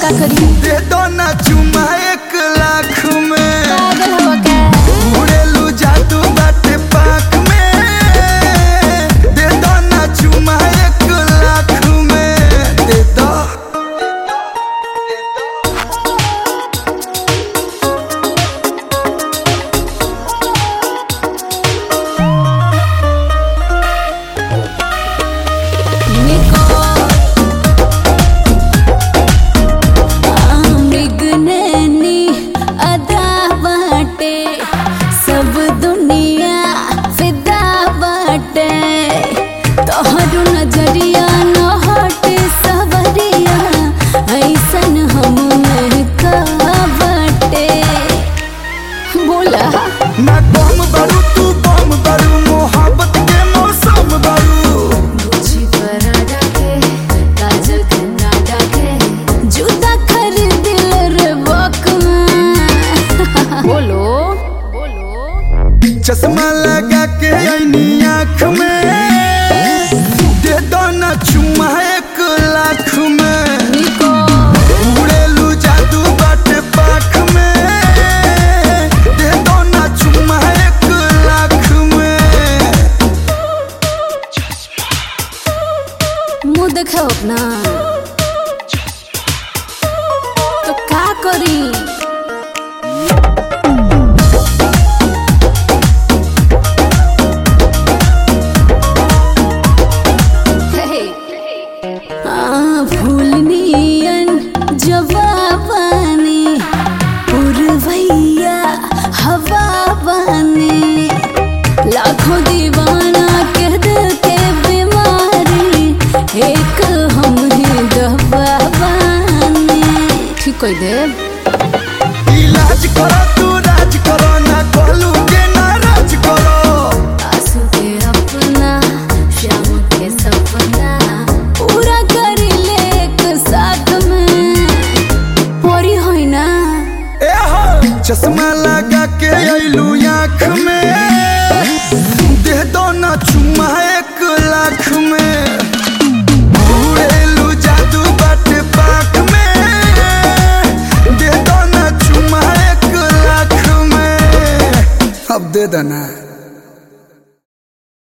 का करी दे दो ना चुमा एक लाख में पागल हवा का उड़ेलू जादू बाटे पाक में दे दो ना चुमा एक लाख में दे दो निको आमिगननी अदा बाटे सब दुनिया फिदा बाटे तोहरो नजरिया न हटे सवरिया ऐसन हम में का बाटे बोला ना बम बारू तू बम बारू मोहब्बत के मौसम बारू जूता खरीदिल रे बकमा बोलो बोलो चश्मा लगा के आईनी आँख में दे दो ना चुमा एक लाख में निको उड़ेलू जादू बाटे पाख में दे दो ना चुमा एक लाख में मुंह देखो अपना तो का करी आ, भूलनियन जवाबानी पुरवैया हवा बानी लाखों दीवाना के दिल के बीमारी एक हम ही दवा बानी ठीक कोई दे इलाज करो तू राज करो ना कहलू के नाराज करो आंसू के अपना शाम के सपना पूरा कर ले एक साथ में पोरी होई ना ए हो चश्मा लगा के आईलू आँख में दे दो ना चुमा एक लाख में उड़ेलू जादू बाटे पाख में दे दो ना चुमा एक लाख में अब दे देना